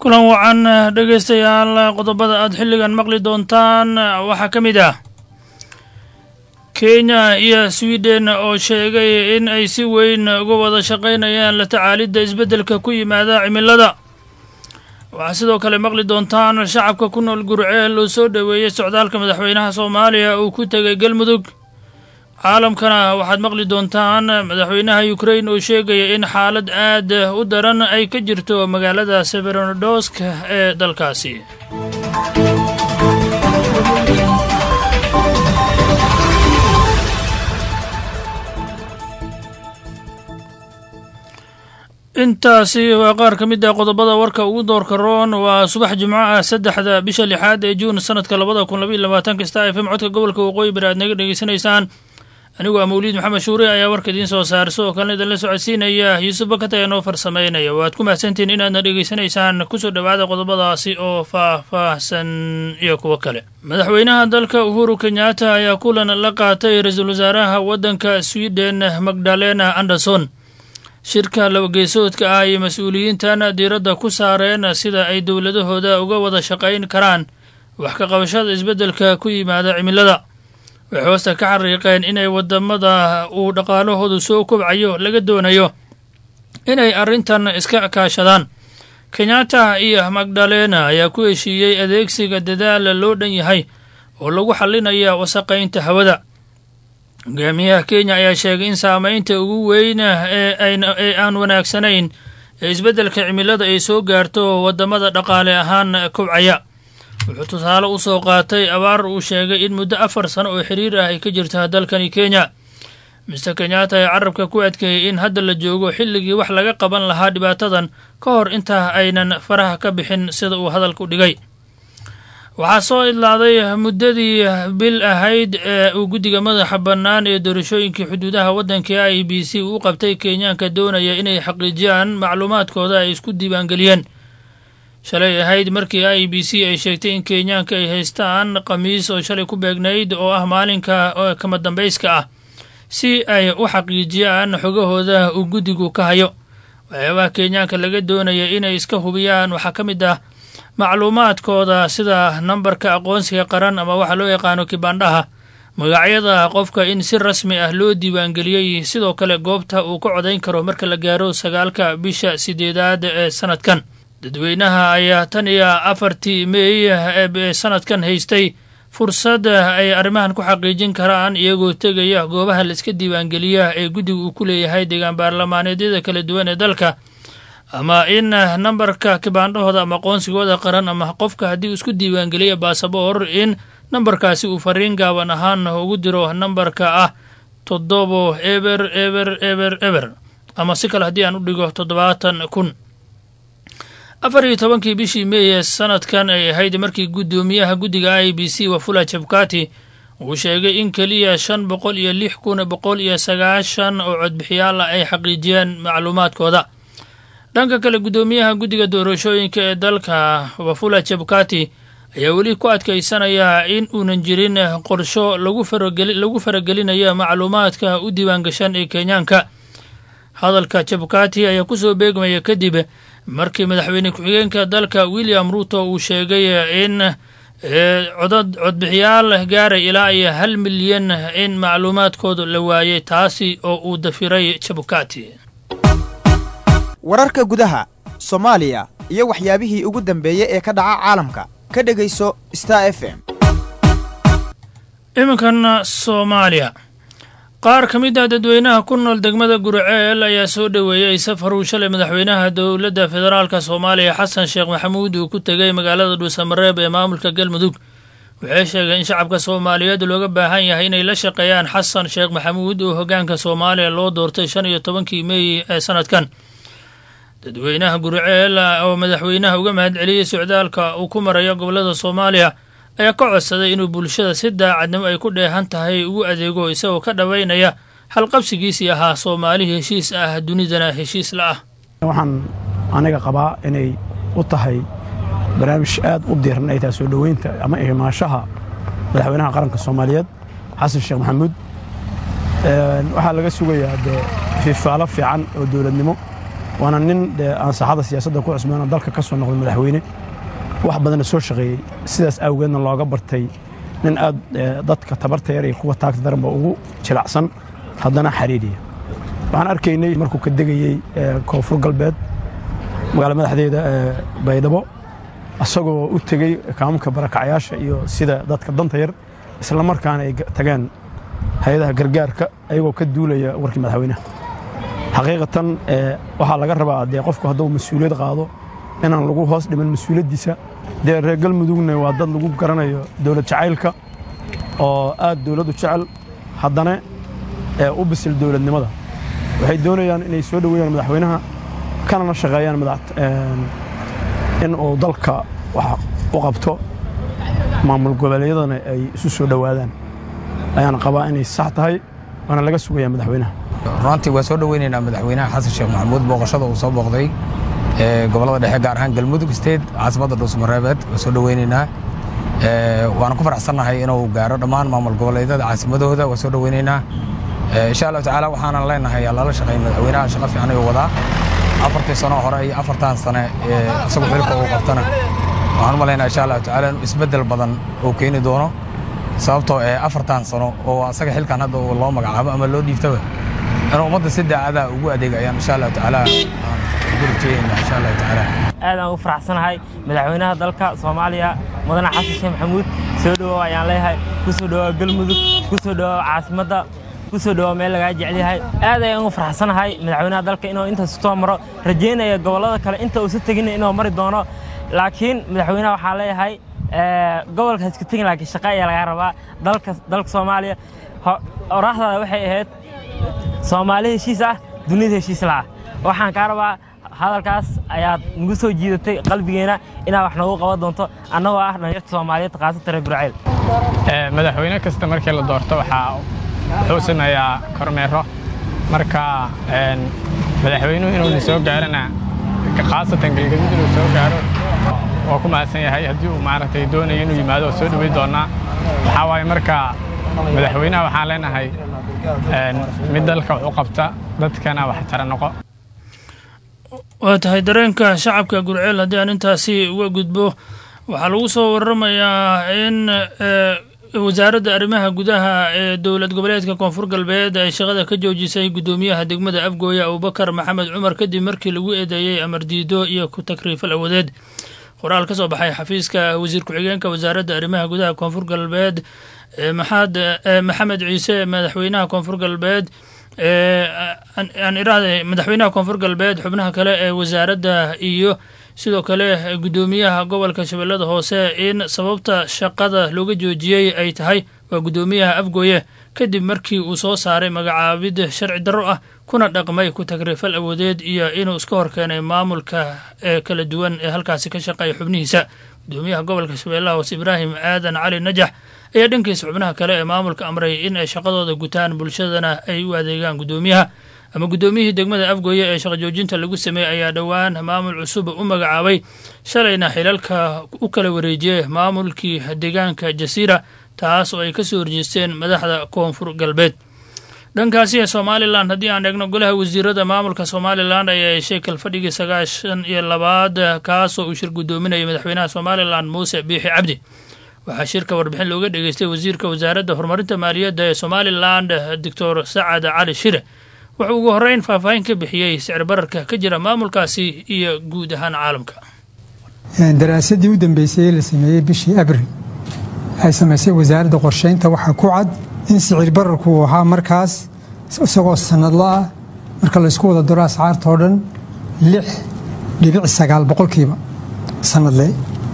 kulan wacan dhegaystayaal qodobada aad xilligan maqli doontaan waxaa ka mid ah kenya iyo swiden oo sheegay in ay si weyn uga wada shaqaynayaan la tacaalidda isbeddelka ku yimaada cimilada waxaa sidoo kale maqli doontaan shacabka ku nool gurceel uu soo dhoweeyey socdaalka madaxweynaha soomaaliya uu ku tegay galmudug caalamkana waxaad maqli doontaan madaxweynaha ukrain oo sheegaya in xaalad aad u daran ay ka jirto magaalada severonodosk ee dalkaasi intaasi waa qaar ka mid ah qodobada warka ugu doorka roon waa subax jimco ah saddexda bisha lixaad ee juun sanadka labada kun labaiy labaatanka star f m codka gobolka waqooyi bari aad naga dhegeysanaysaan anigu ah mawliid maxamed shuure ayaa warka idiin soo saara sidoo kalena idinla socodsiinaya yuusuf bakata ayaa noo farsamaynaya waad ku mahadsantihin inaadna dhegeysanaysaan kusoo dhowaada qodobadaasi oo faah-faahsan iyo kuwo kale madaxweynaha dalka uhuru kenyaata ayaa kulan la qaatay ra-iisul wasaaraha waddanka sweden magdalena anderson shirka labageesoodka ah iyo mas-uuliyiintan diiradda ku saareen sida ay dowladahooda uga wada shaqayn karaan wax ka qabashada isbeddelka ku yimaada cimilada waxay hoosta ka xariiqeen inay wadamada uu dhaqaalahoodu soo kobcayo laga doonayo inay arrintan iska kaashadaan kenyatta iyo magdalena ayaa ku heshiiyey adeegsiga dadaala loo dhan yahay oo lagu xalinaya wasaqaynta hawada hogaamiyaha kenya ayaa sheegay in saamaynta ugu weyn ee aan wanaagsanayn ee isbeddelka cimilada ay soo gaarto wadamada dhaqaale ahaan kobcaya wuxuu tusaale u soo qaatay abaar uu sheegay in muddo afar sano oo xiriir ah ay ka jirta dalkani kenya mister kenyatta ayaa carabka ku adkeeyey in hadda la joogo xilligii wax laga qaban lahaa dhibaatadan ka hor intaa aynan faraha ka bixin sida uu hadalku dhigay waxaa soo idlaaday muddadii bil ahayd ee uu guddiga madaxa bannaan ee doorashooyinkii xuduudaha waddanka i b c uu qabtay kenyaanka doonaya inay xaqiijiyaan macluumaadkooda ay isku diiwaangeliyeen shalay ahayd markii i b c ay sheegtay in kenyaanka ay haystaan khamiis oo shalay ku beegnayd oo ah maalinka kama dambayska ah si ay u xaqiijiyaan xogahooda uu guddigu ka hayo waxyaabaha kenyaanka laga doonaya inay iska hubiyaan waxaa ka mid ah macluumaadkooda sida nambarka aqoonsiga qaran ama waxa loo yaqaano kibandhaha magacyada qofka in si rasmi ah loo diiwaangeliyey sidoo kale goobta uu ka codayn karo marka la gaaro sagaalka bisha sideedaad ee sanadkan dadweynaha ayaa tan iyo afartii meey ee sanadkan haystay fursad ay arrimahan ku xaqiijin karaan iyagoo tegaya goobaha la iska diiwaangeliya ee guddiga uu ku leeyahay deegaan baarlamaaneedyada kala duwan ee dalka ama in nambarka kibaandhahooda ama aqoonsigooda qaran ama qofka haddii uu isku diiwaangeliya baasaboor in nambarkaasi uu fariin gaaban ahaan ugu diro nambarka ah toddobo eber eber eber eber ama si kale haddii aan u dhigo toddobaatan kun afar iyo tobankii bishii meeye sanadkan ay ahayd markii guddoomiyaha guddiga i b c wafula jabkati uu sheegay in keliya shan boqol iyo lix kun boqol iyo sagaashan oo codbixiyaal ah ay xaqiijiyeen macluumaadkooda dhanka kale guddoomiyaha guddiga doorashooyinka ee dalka wafula jabkati ayaa weli ku adkaysanaya in uunan jirin qorsho lagu faragelinayo macluumaadka u diiwaangashan ee kenyaanka hadalka jabkati ayaa kusoo beegmaya kadib markii madaxweyne ku-xigeenka dalka william ruto uu sheegay in codad codbixiyaal gaaray ilaa iyo hal milyan in macluumaadkooda la waayay taasi oo uu dafiray jabkati wararka gudaha soomaaliya iyo waxyaabihii ugu dambeeyey ee ka dhaca caalamka ka dhegayso star f m iminkan soomaaliya qaar ka mid ah dadweynaha ku nool degmada guriceel ayaa soo dhoweeyey safar uu shalay madaxweynaha dowladda federaalk soomaaliya xasan sheekh maxamuud uu ku tegay magaalada dhuusamareeb ee maamulka galmudug waxay sheegeen in shacabka soomaaliyeed looga baahan yahay inay la shaqeeyaan xasan sheekh maxamuud oo hoggaanka soomaaliya loo doortay shan iyo tobankii meey ee sanadkan dadweynaha guriceel oo madaxweynaha uga mahad celiyey socdaalka uu ku marayo gobollada soomaaliya ayaa ka codsaday inuu bulshada si daacadnimo ay ku dheehan tahay ugu adeego isagoo ka dhawaynaya halqabsigiisii ahaa soomaali heshiis ah dunidana heshiis la ah waxaan aniga qabaa inay u tahay barnaamij aad u diiran ay tahay soo dhoweynta ama ihmaashaha madaxweynaha qaranka soomaaliyeed xasan sheekh maxamuud waxaa laga sugayaa dee fifaalo fiican oo dowladnimo waana nin dee aan saaxada siyaasadda ku cusbeenoo dalka ka soo noqday madaxweyne wax badanna soo shaqeeyey sidaas awgeedna looga bartay nin aad dadka tabarta yar iyo kuwa taagta daranba ugu jilacsan haddana xariiriya waxaan arkaynay markuu ka degayey koonfur galbeed magaala madaxdeeda baydhabo isagoo u tegey kaamamka barakacyaasha iyo sida dadka danta yar isla markaana ay tageen hay-adaha gargaarka ayagoo ka duulaya warkii madaxweynaha xaqiiqatan waxaa laga rabaa dee qofku hadduu mas-uuliyad qaado inaan lagu hoos dhiman mas-uuliyaddiisa dee reer galmudugna waa dad lagu garanayo dowlad jacaylka oo aad dowladdu jecel haddana u bisil dowladnimada waxay doonayaan inay soo dhoweeyaan madaxweynaha kanana shaqeeyaan in uu dalka wax u qabto maamul goboleedyadana ay isu soo dhowaadaan ayaan qabaa inay sax tahay waana laga sugayaa madaxweynaha runtii waa soo dhoweynaynaa madaxweynaha xasan sheekh maxamuud booqashada uu soo booqday gobolada dhexe gaar ahaan galmudug state caasimadda dhuusmareebeed waa soo dhoweynaynaa waana ku faraxsannahay inuu gaaro dhammaan maamul goboleedyada caasimadooda waa soo dhoweynaynaa insha allahu tacaala waxaanan leenahay lala shaqeyn madaxweynaha shaqo fiican ayuu wadaa afartii sano hore iyo afartan sane isagu xilka uu qabtana waxaan u malaynaa insha allahu tacaala inuu isbeddel badan uu keeni doono sababtoo ee afartan sano oo asaga xilkan hadda loo magacaabo ama loo dhiibtaba inuu ummadda si daacada ugu adeega ayaan insha allahu tacaala ugu rajeynaynaa insha allahu tacaala aad aan ugu faraxsanahay madaxweynaha dalka soomaaliya mudane xasan sheekh maxamuud soo dhowow ayaan leeyahay ku soo dhowaa galmudug ku soo dhowaa caasimadda ku soo dhowaa meel lagaa jecel yahay aad ayaan ugu faraxsanahay madaxweynaha dalka inuu intaas soo maro rajaynaya gobollada kale inta uusa tegin inuu mari doono laakiin madaxweynaha waxaan leeyahay gobolka iska tegin laakiin shaqa ayaa lagaa rabaa dalka dalka soomaaliya oraahdaada waxay ahayd soomaali heshiis ah dunida heshiis la'ah waxaan kaa rabaa hadalkaas ayaad nagu soo jiidatay qalbigeena inaad wax noogu qaban doonto annagoo ah dhalinyarta soomaaliyeed khaasatan reer burceel madaxweyne kasta markii la doorto waxaa wuxuu sameeyaa kormeero marka madaxweynuhu inuuna soo gaarana khaasatan galgaduud inuu soo gaaro waa ku mahadsan yahay haddii uu maaragtay doonayo inuu yimaado oo soo dhoweyn doonaa waxaa waaye marka madaxweynaha waxaan leenahay mid dalka wax u qabta dadkana wax tara noqo waa tahay dareenka shacabka gurceel haddii aan intaasi uga gudbo waxaa lagu soo waramayaa in wasaaradda arrimaha gudaha ee dowlad goboleedka koonfur galbeed ay shaqada ka joojisay guddoomiyaha degmada afgooye abubakar maxamed cumar kadib markii lagu eedeeyey amar diido iyo ku takriifal awadeed qoraal ka soo baxay xafiiska wasiir ku-xigeenka wasaaradda arrimaha gudaha koonfur galbeed maxaad maxamed ciise madaxweynaha koonfur galbeed aan iraahday madaxweynaha koonfur galbeed xubnaha kale ee wasaaradda iyo sidoo kale guddoomiyaha gobolka shabeellada hoose in sababta shaqada looga joojiyey ay tahay waa guddoomiyaha afgooye kadib markii uu soo saaray magacaabid sharci darro ah kuna dhaqmay ku tagrifal awoodeed iyo inuu iska horkeenay maamulka ee kala duwan ee halkaasi ka shaqeeya xubnihiisa guddoomiyaha gobolka shabeellaha hoose ibraahim aadan cali najax ayaa dhankiisa xubnaha kale ee maamulka amray in ay shaqadooda gutaan bulshadana ay u adeegaan guddoomiyaha ama guddoomiyihii degmada afgooye ee shaqa joojinta lagu sameeyey ayaa dhowaan maamul cusub u magacaabay shalayna xilalka u kala wareejiyey maamulkii deegaanka jasiira taas oo ay ka soo horjeesteen madaxda koonfur galbeed dhankaasi ee somalilan haddii aan eegno golaha wasiirada maamulka somalilan ayaa yeeshay kalfadhigii sagaashan iyo labaad kaasoo uu shir guddoominayay madaxweynaha somalilan muuse biixi cabdi waxaa shirka warbixin looga dhegeystay wasiirka wasaaradda horumarinta maaliyadda ee somalilan doctor sacad cali shire wuxuu ugu horreyn faahfaahin ka bixiyey sicir bararka ka jira maamulkaasi iyo guud ahaan caalamka daraasadii u dambeysay ee la sameeyey bishii abril ay samaysay wasaaradda qorsheynta waxaa ku cad in sicir bararku uu ahaa markaas isagoo sanadla ah marka laysku wada daro ascaarta oo dhan lix dhibic sagaal boqolkiiba sanadle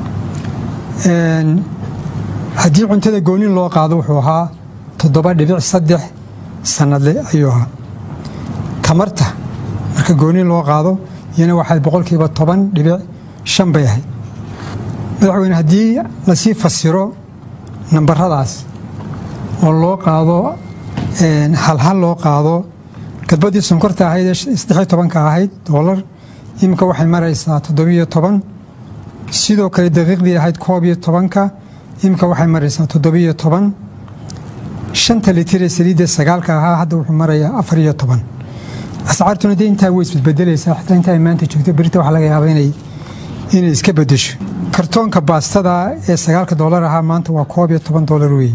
haddii cuntada goonin loo qaado wuxuu ahaa toddoba dhibic saddex sanadle ayuu ahaa tamarta marka goonin loo qaado iyana waxaad boqolkiiba toban dhibic shan bay ahayd madaxweyne haddii lasii fasiro nambaradaas oo loo qaado halhal loo qaado gadbadii sonkorta ahayd ee saddexiyo tobanka ahayd doolar iminka waxay maraysaa toddobiyo toban sidoo kale daqiiqdii ahayd koob iyo tobanka iminka waxay maraysaa toddobiyo toban shanta litir ee saliidda sagaalka ahaa hadda wuxuu marayaa afar iyo toban ascaartuna dee intaa way isbedbedelaysaa xitaa inta ay maanta joogto berita waxaa laga yaabaa inay inay iska bedesho kartoonka baastada ee sagaalka doolar ahaa maanta waa koob iyo toban doolar weeye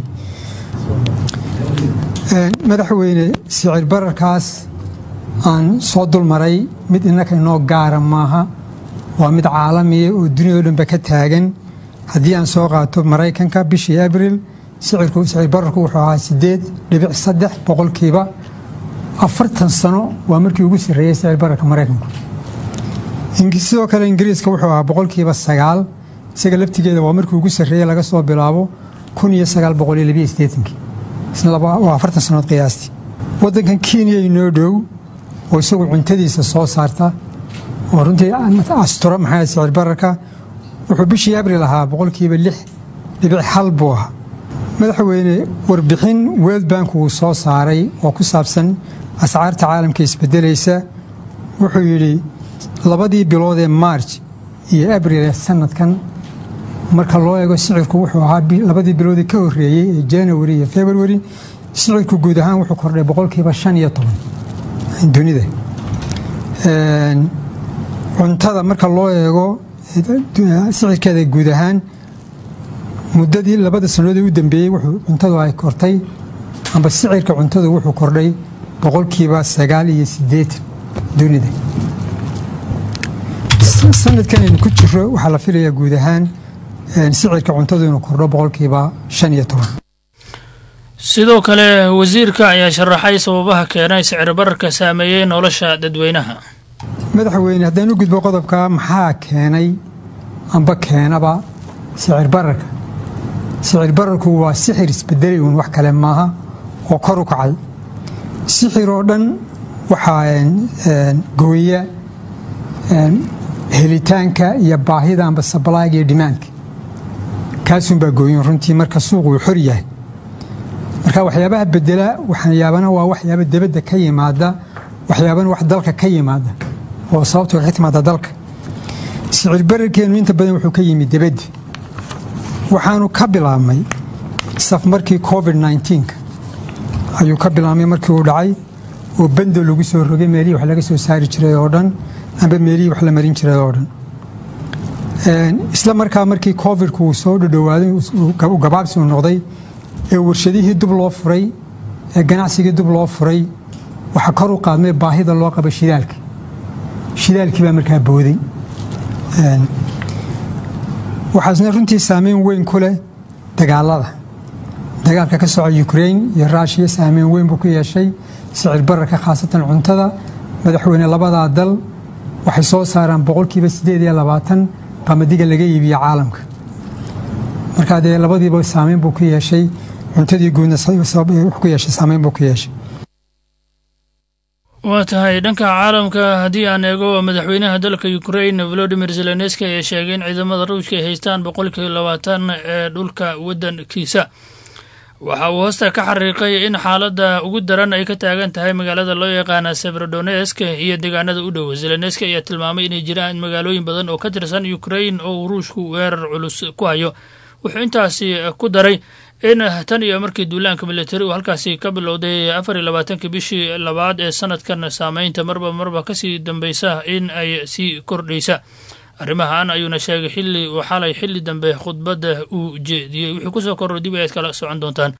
madaxweyne sicir bararkaas aan soo dulmaray mid innaka inoo gaara maaha waa mid caalamiya oo duniyado dhanba ka taagan haddii aan soo qaato maraykanka bishii abril sicir bararku wuxuu ahaa sideed dhibic saddex boqolkiiba afartan sano waa markii ugu sarreeyey sicir bararka maraykanku sidoo kale ingiriiska wuxuu ahaa boqolkiiba sagaal isaga laftigeeda waa markii ugu sarreeyey laga soo bilaabo kun iyo sagaal boqol iyo labiyo sideetankii waa afartan sanood qiyaastii waddankan kenya inoo dhow oo isagu cuntadiisa soo saarta oo runtii astura maxaa sicir bararka wuxuu bishii abril ahaa boqolkiiba lix dhibic hal buu ahaa madaxweyne warbixin world bank uu soo saaray oo ku saabsan ascaarta caalamka isbedelaysa wuxuu yidhi labadii bilood ee maarj iyo abril ee sanadkan marka loo eego sicirku wuxuu ahaa labadii biloodii ka horreeyey ee janawari iyo februari sicirku guud ahaan wuxuu kordhay boqolkiiba shan iyo toban dunida cuntada marka loo eego sicirkeeda guud ahaan muddadii labada sannadood ee u dambeeyey wuxuu cuntadu ay kortay amba sicirka cuntadu wuxuu kordhay boqolkiiba sagaal iyo siddeetan dunida sanadkan aynu ku jiro waxaa la filayaa guud ahaan sicirka cuntadu inuu kordho boqolkiiba shan iyo toban sidoo kale wasiirka ayaa sharaxay sababaha keenay sicir bararka saameeyey nolosha dadweynaha madaxweyne haddaan u gudbo qodobka maxaa keenay amba keenaba sicir bararka sicir bararku waa sixir isbedelay uun wax kale maaha oo kor u kacay sixir oo dhan waxaa gooya helitaanka iyo baahida amba sablaayga iyo dhimaanka kaasunbaa gooyin runtii marka suuqu uu xor yahay marka waxyaabaha bedela waxyaabana waa waxyaaba debadda ka yimaada waxyaabana wax dalka ka yimaada oo sababtu ka timaada dalka sicir bararkeenu inta badan wuxuu ka yimid debadda waxaanu ka bilaabmay saf markii covid nka ayuu ka bilaabmay markii uu dhacay oo bando lagu soo rogay meelihii wax laga soo saari jiray oo dhan amba meelihii wax la marin jiray oo dhan isla markaa markii covidku uu soo dhadhowaaday u gabaabsi uu noqday ee warshadihii dub loo furay ee ganacsigii dub loo furay waxaa kor u qaadmay baahida loo qaba shidaalka shidaalkii baa markaa booday waxaasna runtii saameyn weyn ku leh dagaalada dagaalka ka soco ukrain iyo ruushiya saameyn weyn buu ku yeeshay sicir bararka khaasatan cuntada madaxweyne labadaa dal waxay soo saaraan boqolkiiba siddeed iyo labaatan qamadiga laga iibiyo caalamka markaa dee labadiiba saameyn buu ku yeeshay cuntadii guudna ku yeeshay saameyn buu ku yeeshay waa tahay dhanka caalamka haddii aan eego madaxweynaha dalka ukrain volodimir zelenski ayaa sheegay in ciidamada ruushka ay haystaan boqolkiiba labaatan ee dhulka waddankiisa waxa uu hoosta ka xariiqay in xaaladda ugu daran ay ka taagan tahay magaalada loo yaqaana severodonesk iyo deegaanada u dhow zelenski ayaa tilmaamay inay jiraan magaalooyin badan oo ka tirsan ukrain oo ruushku weerar culus ku hayo wuxuu intaasi ku daray in tan iyo markii duulaanka militari uu halkaasi ka bilowday afar iyo labaatankii bishii labaad ee sanadkan saameynta marba marba kasii dambeysa in ay sii kordhaysa arrimahan ayuuna sheegay xilli uu xalay xilli dambe khudbadda uu jeediyey wuxuu kusoo korro dib ayaad kala socon doontaan